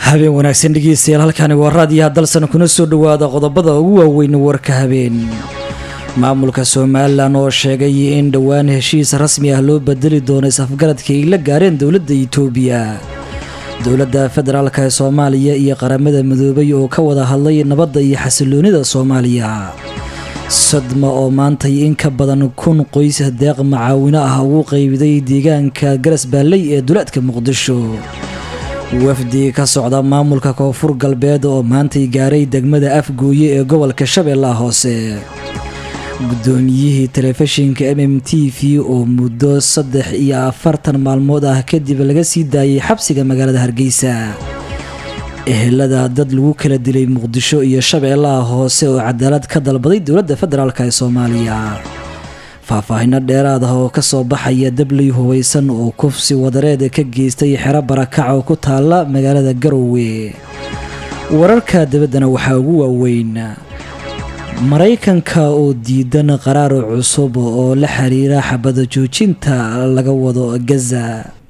habeen wanaagsan dhegeystayaal halkani waa raadiyaha dalsan kuna soo dhowaada qodobada ugu waaweyn warka habeen maamulka somalilan oo sheegay in dhowaan heshiis rasmi ah loo bedeli doono is-afgaradka ay la gaareen dowladda itoobiya dowladda federaalk ee soomaaliya iyo qaramada midoobay oo ka wada hadlay nabadda iyo xasiloonida soomaaliya sadma oo maantay in ka badan kun qoys deeq macaawino ah ugu qaybiday deegaanka garas baalley ee duleedka muqdisho wafdi ka socda maamulka koonfur galbeed oo maantay gaaray degmada afgooye ee gobolka shabeellaha hoose guddoomiyihii telefishinka m m t v oo muddo saddex iyo afartan maalmood ah kadib laga sii daayay xabsiga magaalada hargeysa ehelada dad lagu kala dilay muqdisho iyo shabeellaha hoose oo cadaalad ka dalbaday dowladda federaalk ee soomaaliya faahfaahino dheeraad ah oo kasoo baxaya dabley hubaysan oo kufsi wadareed ka geystay xero barakac oo ku taala magaalada garowe wararka dabaddana waxaa ugu waaweyn maraykanka oo diidan qaraar cusub oo la xiriira xabada joojinta laga wado gaza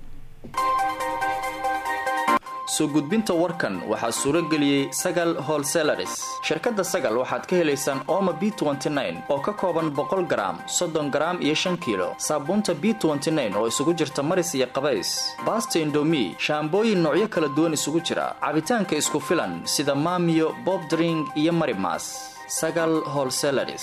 soo gudbinta warkan waxaa suuro geliyey sagal holselaris shirkadda sagal waxaad ka helaysaan ooma b oo ka kooban boqol garaam soddon garaam iyo shan kiilo saabuunta b oo isugu jirta maris iyo qabays baasta indomi shaambooyin noocyo kala duwan isugu jira cabitaanka isku filan sida maamiyo bobdring iyo marimas sagal holselaris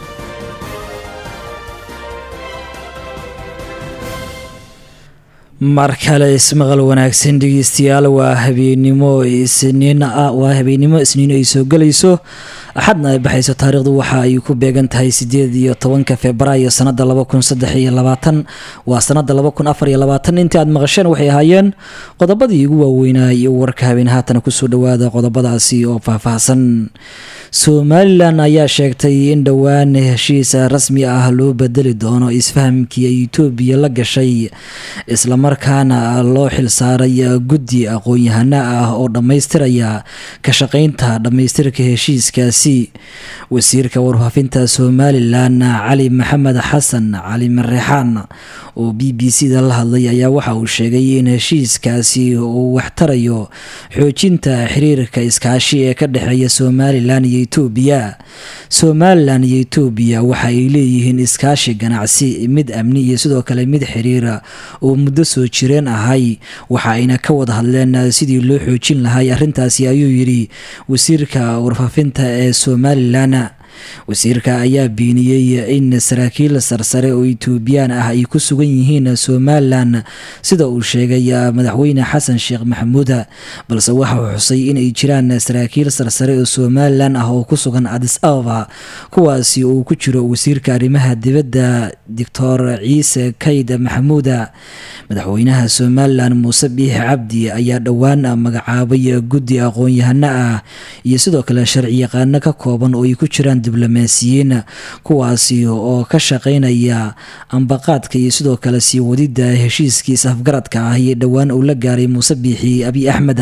mar kale ismaqal wanaagsan dhegeystayaal waa habeenimo isniin waa habeenimo isniin ay soo gelayso axadna ay baxayso taariikhdu waxa ay ku beegan tahay sideed iyo tobanka februaayo sanada laba kun saddex iyo labaatan waa sanada laba kun afar iyo labaatan intii aad maqasheen waxay ahaayeen qodobadii ugu waaweynay warka habeen haatan kusoo dhawaada qodobadaasi oo faahfaahsan somalilan ayaa sheegtay in dhowaan heshiis rasmi ah loo bedeli doono isfahamkii ay etoobiya la gashay islamarkaana loo xilsaaray guddi aqoon-yahano ah oo dhammaystiraya ka shaqeynta dhammaystirka heshiiskaasi wasiirka warfaafinta somalilan cali maxamed xasan cali mareexaan oo b b c da la hadlay ayaa waxa uu sheegay in heshiiskaasi uu waxtarayo xoojinta xiriirka iskaashi ee ka dhexeeya somalilan iyo etoobiya somalilan iyo etoobiya waxa ay leeyihiin iskaashi ganacsi mid amni iyo sidoo kale mid xiriira oo muddo soo jireen ahay waxa ayna ka wada hadleen sidii loo xoojin lahay arrintaasi ayuu yidhi wasiirka warfaafinta ee somalilan wasiirka ayaa beeniyey in saraakiil sarsare oo etoobiyaan ah ay ku sugan yihiin somalilan sida uu sheegay madaxweyne xasan sheekh maxamuud balse waxa uu xusay inay jiraan saraakiil sarsare oo somalilan ah oo ku sugan adis ababa kuwaasi uu ku jiro wasiirka arrimaha dibadda doctor ciise kayd maxamuud madaxweynaha somalilan muuse biix cabdi ayaa dhowaan magacaabay guddi aqoon-yahano ah iyo sidoo kale sharci yaqaano ka kooban oo ay ku jiraan diblomaasiyiin kuwaasi oo ka shaqeynaya ambaqaadka iyo sidoo kale sii wadida heshiiskii is-afgaradka ah iyo dhowaan uu la gaaray muuse biixi abiy axmed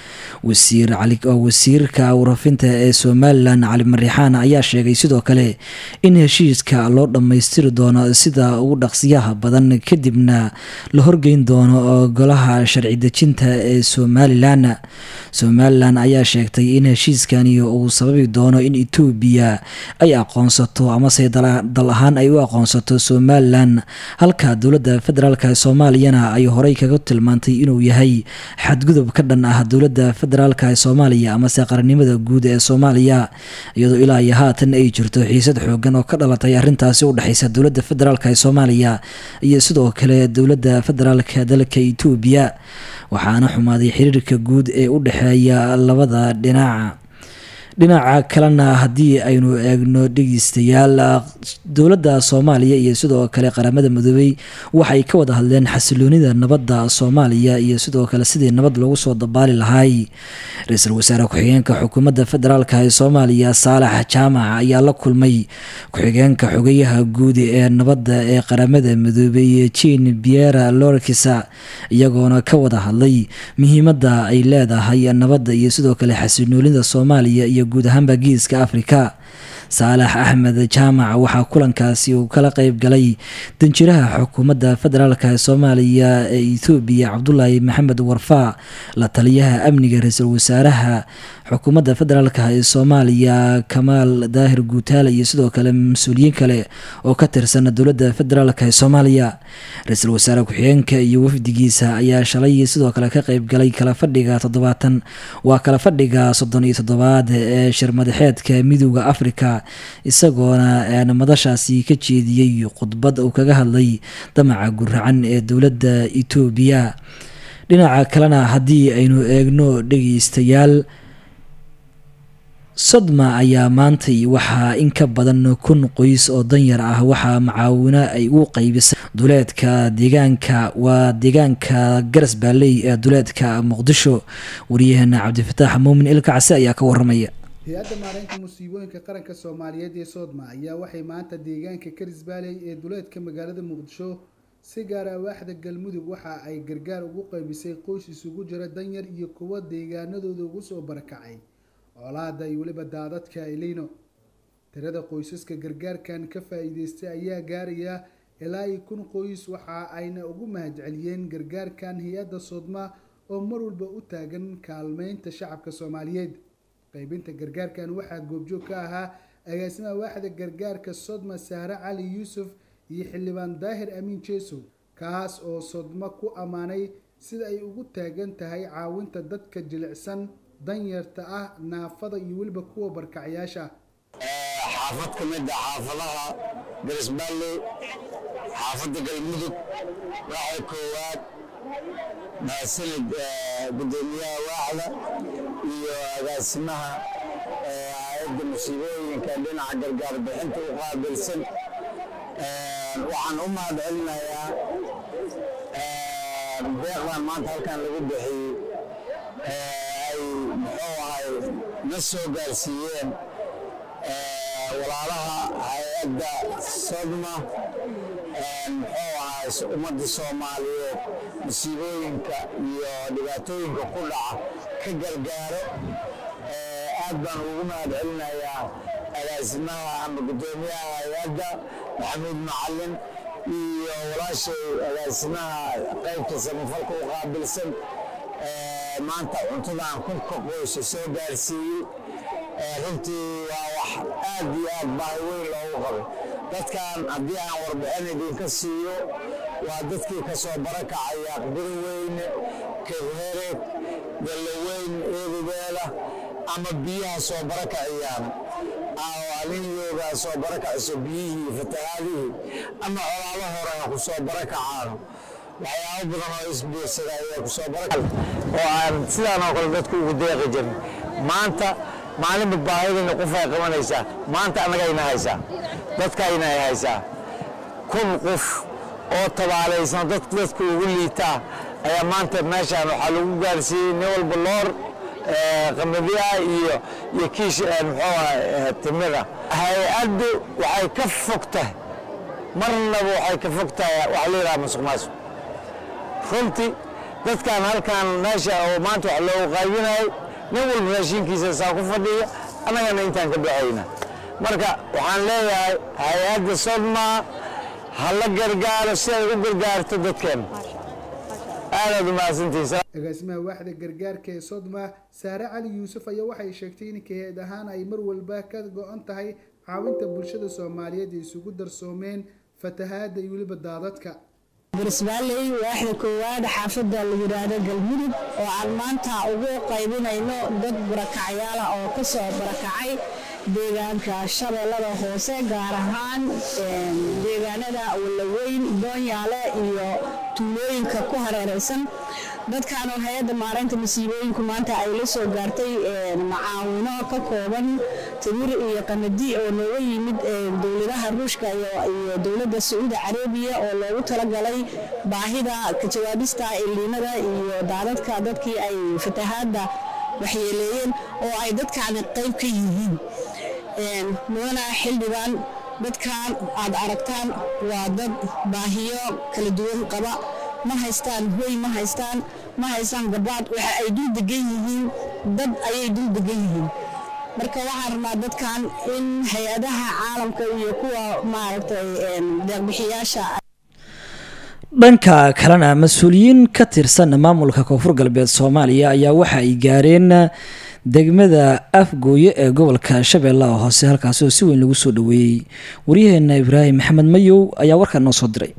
wasiirka warafinta ee somalilan cali marixaan ayaa sheegay sidoo kale in heshiiska loo dhammaystiri doono sida ugu dhaqsiyaha badan kadibna la horgeyn doono golaha sharci dejinta ee somalilan somalilan ayaa sheegtay in heshiiskani uu sababi doono in etoobiya ay aqoonsato amase dal ahaan ay u aqoonsato somalilan halka dowladda federaalk soomaaliyana ay horey kaga tilmaantay inuu yahay xadgudub ka dhan ah dowladda federaalk ee soomaaliya amase qarannimada guud ee soomaaliya iyadoo ilaa iyo haatan ay jirto xiisad xoogan oo ka dhalatay arrintaasi u dhexeysa dowladda federaalk ee soomaaliya iyo sidoo kale dowladda federaalk dalka etoobiya waxaana xumaaday xiriirka guud ee u dhexeeya labada dhinac dhinaca kalena haddii aynu eegno dhegeystayaal dowladda soomaaliya iyo sidoo kale qaramada midoobey waxay ka wada hadleen xasiloonida nabadda soomaaliya iyo sidoo kale sidii nabad loogu soo dabaali lahay ra-iisul wasaare ku-xigeenka xukuumadda federaalk ee soomaaliya saalax jaamac ayaa la kulmay ku-xigeenka xogayaha guud ee nabadda ee qaramada midoobey jean biera lorkisa iyagoona ka wada hadlay muhiimadda ay leedahay nabadda iyo sidoo kale xasiloonida soomaaliya iyo guud ahaanba geeska afrika saalax axmed jaamac waxaa kulankaasi uu kala qeyb galay danjiraha xukuumadda federaalk ee soomaaliya ee ethoobiya cabdulaahi maxamed warfaa la taliyaha amniga ra-iisul wasaaraha xukuumadda federaalk ee soomaaliya kamaal daahir guutaale iyo sidoo kale mas-uuliyiin kale oo ka tirsan dowladda federaalk ee soomaaliya ra-iisul wasaare ku-xigeenka iyo wafdigiisa ayaa shalay sidoo kale ka qeyb galay kala fadhiga toddobaatan waa kala fadhiga soddon iyo toddobaad ee shirmadaxeedka midooda afrika isagoona madashaasi ka jeediyey khudbad uu kaga hadlay damaca guracan ee dowladda etoobiya dhinaca kalena haddii aynu eegno dhegeystayaal sodma ayaa maantay waxaa in ka badan kun qoys oo danyar ah waxaa macaawino ay u qeybisay duleedka deegaanka waa deegaanka garas baaley ee duleedka muqdisho wariyaheena cabdifataax muumin ilkacse ayaa ka waramaya hay-adda maareynta musiibooyinka qaranka soomaaliyeed ee soodma ayaa waxay maanta deegaanka karis baaley ee duleedka magaalada muqdisho si gaara waaxda galmudug waxa ay gargaar ugu qeybisay qoys isugu jira danyar iyo kuwa deegaanadooda ugu soo barakacay colaada iyo weliba daadadka elino tirada qoysaska gargaarkan ka faa-iideystay ayaa gaaraya ilaa iyo kun qoys waxa ayna ugu mahadceliyeen gargaarkan hay-adda soodma oo mar walba u taagan kaalmeynta shacabka soomaaliyeed qeybinta gargaarkan waxaa goobjoog ka ahaa agaasimaha waaxda gargaarka sodma sahre cali yuusuf iyo xildhibaan daahir amiin jeesow kaas oo sodma ku ammaanay sida ay ugu taagan tahay caawinta dadka jilicsan danyarta ah naafada iyo weliba kuwa barkacyaasha xaafad ka mid a xaafadaha garisbaalley xaafadda galmudug waxay koowaad mahadsanid gudoomiyaha waaxda iyo agaasimaha hay-adda musiibooyinka dhinaca gargaar bixinta u qaabilsan waxaan u mahad celinayaa deeqdan maanta halkan lagu bixiyey ay muxuu ahay na soo gaarsiiyeen walaalaha hay-adda sodma muxuu ahay ummadda soomaaliyeed musiibooyinka iyo dhibaatooyinka ku dhaca ka gargaaro aad baan ugu mahad celinayaa agaasimaha ama guddoomiyaha hay-adda maxamuud macalin iyo walaashay agaasimaha qaybta samafalka u qaabilsan maanta cuntadan kunka qoysa soo gaarsiiyey runtii waa wax aad iyo aad baahi weyn loogu qabay dadkan haddii aan warbixin idinka siiyo waa dadkii ka soo barakacaya aqbirweyne kebhereed gallaweyn eedubeela ama biyaha soo barakaciyaan aliniyooda soo barakacayso biyihii fatahaadihii ama colaalo hore ha ku soo barakacaan waxyaabo badan oo isbiirsada ayaa ku soo baraka oo aan sidaan oo kale dadku ugu deeqi jirin maanta maalinba baahidayna qofay qabanaysaa maanta annagayna haysaa dadkayna ay haysaa kun qof oo tabaalaysan dad dadka ugu liitaa ayaa maanta meeshaan waxaa lagu gaarsiiyey nin walba loor qamadiya iyo iyo kiish muxuu aha timida hay-addu waxay ka fog tahay marnaba waxay ka fog tahay waxa la yidhaha masuq maasuq runtii dadkan halkan meesha oo maanta wax loogu qaybinayo nin walba raashinkiisa saa ku fadhiya annagana intaan ka baxayna marka waxaan leeyahay hay-adda sodma ha la gargaaro si ay u gargaarto dadkeena aadaad umahadsantihiin agaasimaha waaxda gargaarka ee sodma saare cali yuusuf ayaa waxay sheegtay in kaheed ahaan ay mar walba ka go-an tahay caawinta bulshada soomaaliyeed ay isugu darsoomeen fatahaada iyo weliba daadadka garisbaalley waaxda koowaad xaafadda la yidhaahdo galmudug oo aan maanta ugu qaybinayno dad barakacyaala oo ka soo barakacay deegaanka shabeellada hoose gaar ahaan deegaanada walaweyn doonyaale iyo tuulooyinka ku hareereysan dadkan oo hay-adda maareynta masiibooyinku maanta ay la soo gaartay macaawino ka kooban timir iyo qamadi oo nooga yimid dowladaha ruushka iyo dowladda sacuudi carabiya oo loogu talagalay baahida ka jawaabista iliinada iyo daadadka dadkii ay fatahaadda waxyeeleeyeen oo ay dadkaani qayb ka yihiin mudana xildhibaan dadkan aad aragtaan waa dad baahiyo kala duwan qaba ma haystaan hoy ma haystaan ma haystaan gabaad waxa ay dul degan yihiin dad ayay dul degan yihiin marka waxaan rabnaa dadkan in hay-adaha caalamka iyo kuwa maaragtay deeqbixiyaasha dhanka kalena mas-uuliyiin ka tirsan maamulka koonfur galbeed soomaaliya ayaa waxa ay gaareen degmada afgooye ee gobolka shabeellaha hoose halkaasi oo si weyn lagu soo dhaweeyey waryaheena ibraahim maxamed mayow ayaa warkaa noo soo diray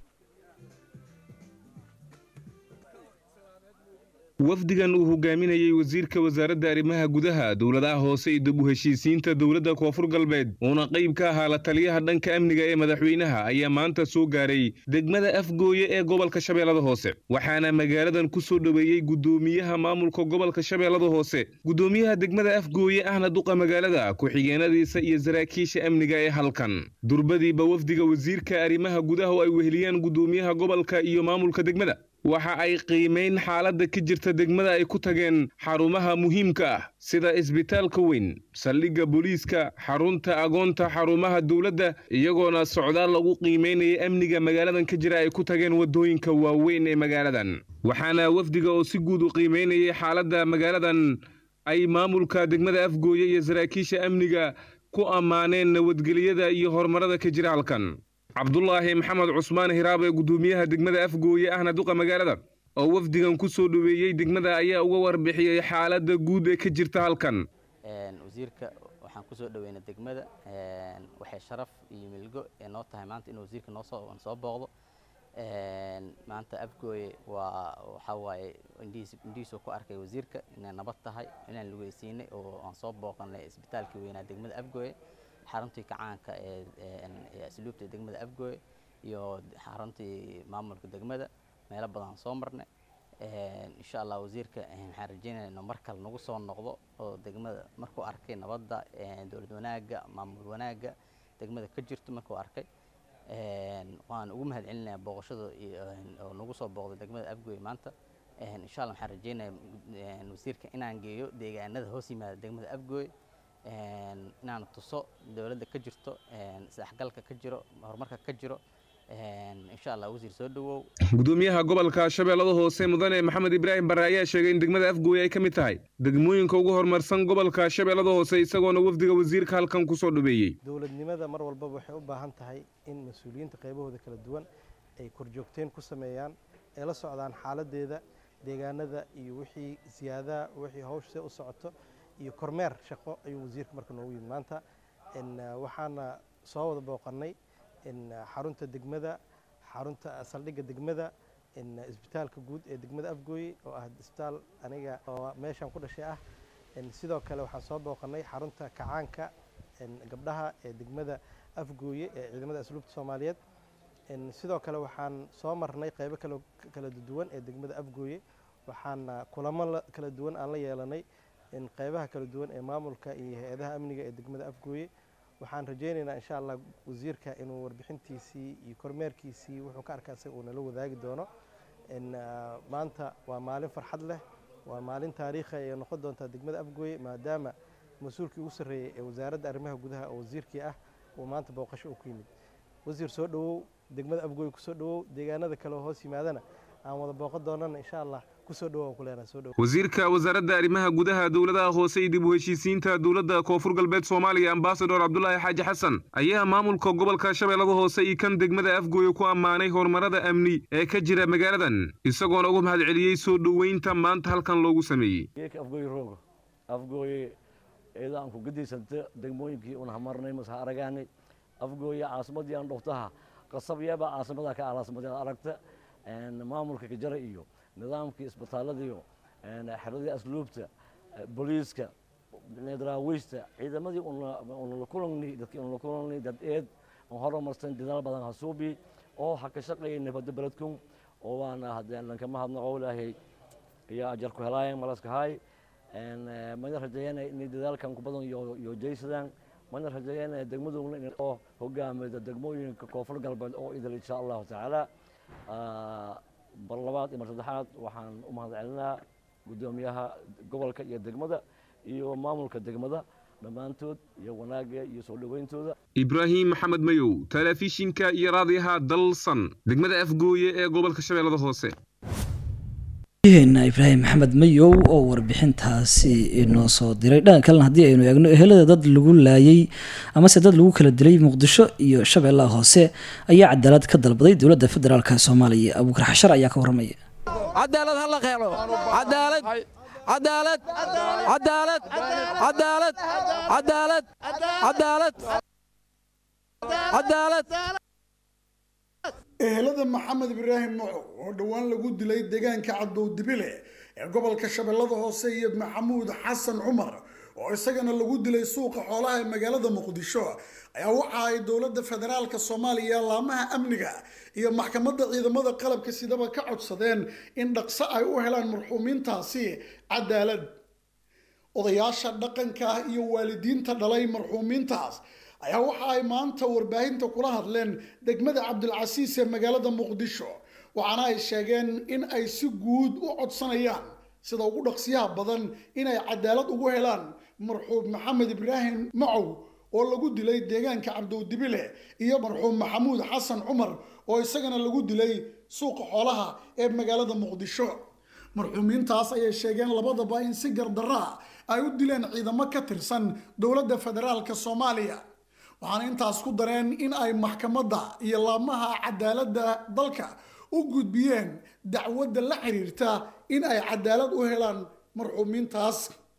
wafdigan uu hogaaminayey wasiirka wasaaradda arrimaha gudaha dowladaha hoose iyo dib u heshiisiinta dowladda koonfur galbeed uuna qayb ka ahaa la taliyaha dhanka amniga ee madaxweynaha ayaa maanta soo gaaray degmada afgooye ee gobolka shabeellada hoose waxaana magaaladan ku soo dhoweeyey guddoomiyaha maamulka gobolka shabeellada hoose guddoomiyaha degmada afgooye ahna duqa magaalada ku-xigeenadiisa iyo saraakiisha amniga ee halkan durbadiiba wafdiga wasiirka arrimaha gudaha oo ay weheliyaan guddoomiyaha gobolka iyo maamulka degmada waxa ay qiimayn xaaladda ka jirta degmada ay ku tageen xarumaha muhiimka ah sida isbitaalka weyn saldhigga booliiska xarunta agoonta xarumaha dowladda iyagoona socdaal lagu qiimaynaya amniga magaaladan ka jira ay ku tageen waddooyinka waaweyn ee magaaladan waxaana wafdiga oo si guud u qiimaynayay xaaladda magaaladan ay maamulka degmada afgooye iyo saraakiisha amniga ku ammaaneen nabadgelyada iyo horumarada ka jira halkan cabdulaahi maxamed cusmaan hiraab ee guddoomiyaha degmada afgooye ahna duqa magaalada oo wafdigan ku soo dhoweeyey degmada ayaa uga warbixiyey xaaladda guud ee ka jirta halkan wasiirka waxaan kusoo dhaweynay degmada waxay sharaf iyo milgo ee noo tahay maanta inuu wasiirka noosoo soo booqdo maanta afgooye waa waxaa waaye indhihiis indhihiisuu ku arkay wasiirka inay nabad tahay inaan lugeysiinay oo aan soo booqanay isbitaalkii weynaa degmada afgooye xaruntii kacaanka ee asluubta degmada afgooye iyo xaruntii maamulka degmada meelo badan soo marnay insha allah wasiirka waxaan rajeynaya inuu mar kale nagu soo noqdo oo degmada markuu arkay nabadda dowlad wanaagga maamul wanaagga degmada ka jirto markuu arkay waan ugu mahad celinaya booqashada oo nagu soo booqday degmada afgooye maanta insha allah waxaan rajeynaya wasiirka inaan geeyo deegaanada hoos yimaada degmada afgooye inaan tuso dowladda ka jirto isdhexgalka ka jiro horumarka ka jiro insha allah wasiir soo dhawow gudoomiyaha gobolka shabeellada hoose mudane maxamed ibraahim bare ayaa sheegay in degmada afgooye ay ka mid tahay degmooyinka ugu horumarsan gobolka shabeellada hoose isagoona wafdiga wasiirka halkan ku soo dhaweeyey dowladnimada mar walbaba waxay u baahan tahay in mas-uuliyiinta qaybahooda kala duwan ay korjoogteen ku sameeyaan ay la socdaan xaaladeeda deegaanada iyo wixii siyaadaha wixii hawsha u socoto iyo kormeer shaqo ayuu wasiirka marka noogu yimid maanta waxaana soo wada booqannay xarunta degmada xarunta saldhigga degmada isbitaalka guud ee degmada afgooye oo ah isbitaal aniga oo meeshaan ku dhashay ah sidoo kale waxaan soo booqannay xarunta kacaanka gabdhaha ee degmada afgooye ee ciidamada asluubta soomaaliyeed sidoo kale waxaan soo marnay qaybo kala duwan ee degmada afgooye waxaana kulamo kala duwan aan la yeelanay qaybaha kala duwan ee maamulka iyo hay-adaha amniga ee degmada afgooye waxaan rajeynaynaa insha allah wasiirka inuu warbixintiisii iyo kormeerkiisii wuxuu ka arkaa isaga uu nala wadaagi doono maanta waa maalin farxad leh waa maalin taariikhi ay noqon doontaa degmada afgooye maadaama mas-uulkii ugu sarreeyey ee wasaaradda arrimaha gudaha oo wasiirkii ah uu maanta booqasho uu ku yimid wasiir soo dhawow degmada afgooye kusoo dhawow deegaanada kale oo hoos yimaadana aan wada booqan doonana insha allah wasiirka wasaaradda arrimaha gudaha dowladaha hoose iyo dib u heshiisiinta dowladda koonfur galbeed soomaaliya ambasador cabdulaahi xaaji xasan ayaa maamulka gobolka shabeellada hoose iyo kan degmada afgooye ku ammaanay horumarada amni ee ka jira magaaladan isagoona uga mahad celiyey soo dhoweynta maanta halkan loogu sameeyey afgooye roogo afgooye eedaanku gadiysanta degmooyinkii un hamarnay mase aragaanay afgooye caasimadii aan dhoftaha qasabyaba caasimada ka alaasimada aragta maamulka kajara iyo nidaamkii isbitaaladiiyo xeradii asluubta booliiska daraawiishta ciidamadii unala kulangnay dadkii unala kulangnay dad eed aan horumarsan dadaal badan hasuubi oo ha ka shaqeeyay nabadda beledkun oo waana haddeen lankama hadnaqo ilaahay iyo ajar ku helaayan malaskahay mana rajeeyana inay dadaalkan ku badan iyo jaysadaan mana rajeeyana degmaduna oo hogaamida degmooyinka koonfur galbeed oo idil insha allahu tacaala bar labaad iyo mar saddexaad waxaan u mahad celinaa guddoomiyaha gobolka iyo degmada iyo maamulka degmada dhammaantood iyo wanaagga iyo soo dhoweyntooda ibraahim maxamed mayow telefishinka iyo raadiyaha dalsan degmada afgooye ee gobolka shabeellada hoose heena ibraahim maxamed mayow oo warbixintaasi inoo soo diray dhanka kalena haddii aynu eegno ehelada dad lagu laayay amase dad lagu kala dilay muqdisho iyo shabeellaha hoose ayaa cadaalad ka dalbaday dowladda federaalk soomaaliya abuukar xashar ayaa ka waramaya cadaalad ha la qeelo cadaalad cadaalad cadaalad cadaalad cadaalad cadaalad cadaalad ehelada maxamed ibraahim nuuc oo dhowaan lagu dilay deegaanka cadow dibile ee gobolka shabeellada hoose iyo maxamuud xasan cumar oo isagana lagu dilay suuqa xoolaha ee magaalada muqdisho ayaa waxa ay dowladda federaalka soomaaliya laamaha amniga iyo maxkamadda ciidamada qalabka sidaba ka codsadeen in dhaqso ay u helaan marxuumiintaasi cadaalad odayaasha dhaqanka iyo waalidiinta dhalay marxuumiintaas ayaa waxa ay maanta warbaahinta kula hadleen degmada cabdilcasiis ee magaalada muqdisho waxaana ay sheegeen in ay si guud u codsanayaan sida ugu dhaqsiyaha badan inay cadaalad ugu helaan marxuum maxamed ibraahim macow oo lagu dilay deegaanka cabdowdibile iyo marxuum maxamuud xasan cumar oo isagana lagu dilay suuqa xoolaha ee magaalada muqdisho marxuumiintaas ayay sheegeen labadaba in si gardaraa ay u dileen ciidamo ka tirsan dowladda federaalka soomaaliya waxaana intaas ku dareen in ay maxkamadda iyo laamaha cadaaladda dalka u gudbiyeen dacwadda la xiriirta in ay cadaalad u helaan marxuumiintaas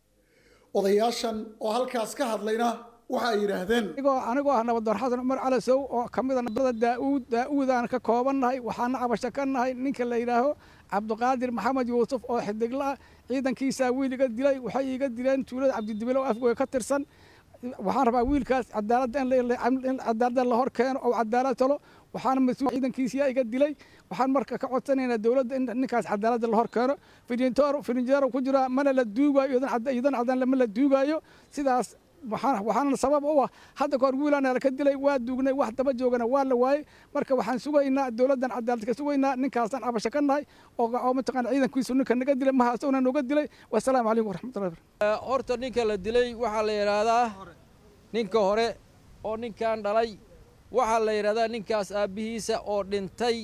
odayaashan oo halkaas ka hadlayna waxa ay yidhaahdeen anigoo ah nabadoon xasan cumar calasow oo ka mid a nabada daauud daa'uudaan ka koobannahay waxaana cabasho ka nahay ninka la yidhaaho cabdiqaadir maxamed yuusuf oo xidigla ah ciidankiisaa wiil iga dilay waxay iga dileen tuulada cabdidibile oo afgooya ka tirsan waxaan rabaa wiilkaas cadaaladda in cadaaladda la hor keeno oo cadaalad talo waxaana mas-uul ciidankiisiyaa iga dilay waxaan marka ka codsanaynaa dowladda in ninkaas cadaaladda la hor keeno firintoor firinjeero ku jira mana la duugaayo idan cadaan lama la duugaayo sidaas waxaana sabab u ah hadda kahor wiilaana laka dilay waa duugnay wax daba joogana waa la waayey marka waxaan sugaynaa dowladdan cadaalad ka sugaynaa ninkaasaan cabasho ka nahay oo mataqaana ciidankiisu ninka naga dilay maha isaguna nooga dilay wasalaamu calaykum waraxmatullahi horta ninka la dilay waxaa la yidhaahdaa ninka hore oo ninkan dhalay waxaa la yidhahdaa ninkaas aabbihiisa oo dhintay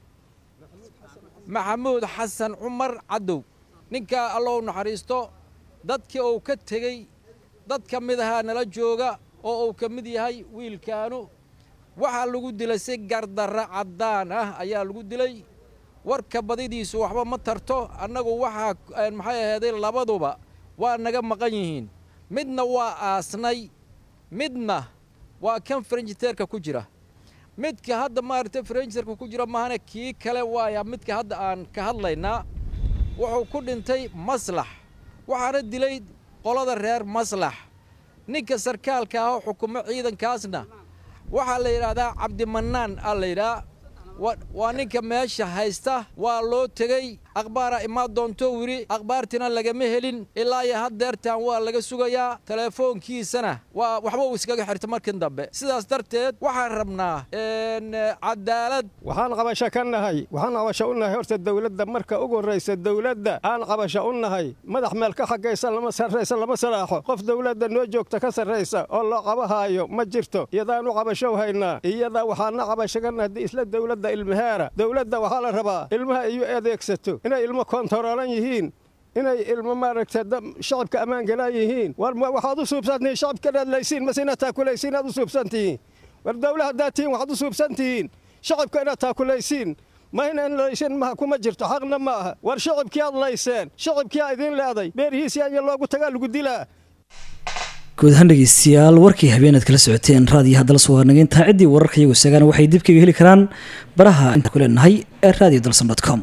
maxamuud xasan cumar cadow ninkaa allow naxariisto dadkii uu ka tegey dad ka mid ahaa nala jooga oo uu ka mid yahay wiilkaanu waxaa lagu dilay si gardarra caddaan ah ayaa lagu dilay warka badidiisu waxba ma tarto annagu waxaa maxay ahayday labaduba waa naga maqan yihiin midna waa aasnay midna waa kan farenjiteerka ku jira midka hadda maaragtay farenjiteerka ku jira mahane kii kale waaya midka hadda aan ka hadlaynaa wuxuu ku dhintay maslax waxaana dilay qolada reer maslax ninka sarkaalka ah oo xukumo ciidankaasna waxaa la yidhaahdaa cabdimanaan aa la yidhaha waa ninka meesha haysta waa loo tegey akhbaara imaa doonto wiri akhbaartina lagama helin ilaa iyo haddeertan waa laga sugayaa telefoonkiisana waa waxba uu iskaga xirta markin dambe sidaas darteed waxaan rabnaa cadaalad waxaan qabasho ka nahay waxaan qabasho u nahay horta dowladda marka ugu horraysa dowladda aan qabasho u nahay madax meel ka xagaysa lama sarraysa lama salaaxo qof dowladda noo joogta ka sarraysa oo loo qabahaayo ma jirto iyadaanu qabashow haynaa iyadaa waxaana qabasho ka nahay isla dowladda ilmaheera dowladda waxaa la rabaa ilmaha iyo adeegsato inay ilmo kontaroolan yihiin inay ilmo maaragta shacabka ammaan galaan yihiin war waxaad u suubsantihiin shacabka dhaadlaysiin mase inaad taakulaysiin inaad u suubsantihiin war dowla haddaad tihiin waxaad u suubsantihiin shacabka inaad taakulaysiin ma inaan laysin maha kuma jirto xaqna ma aha war shacabkii aad layseen shacabkii aa idiin leeday beerihiisii aya loogu tagaa lagu dilaa guud ahaan dhegeystayaal warkii habeenaad kala socoteen raadiyo haddala soo harnageyntaa ciddii wararka iyagu segaan waxay dib kaga heli karaan baraha inta ku leenahay ee radio dalson com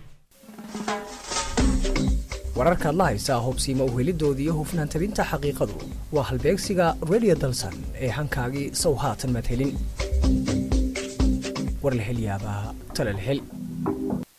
wararkaad la haysaa hubsiima uhelidooda iyo hufnaan tabinta xaqiiqadu waa halbeegsiga radio dalsan ee hankaagii sow haatan maad helin war la hel yaabaa tale la hel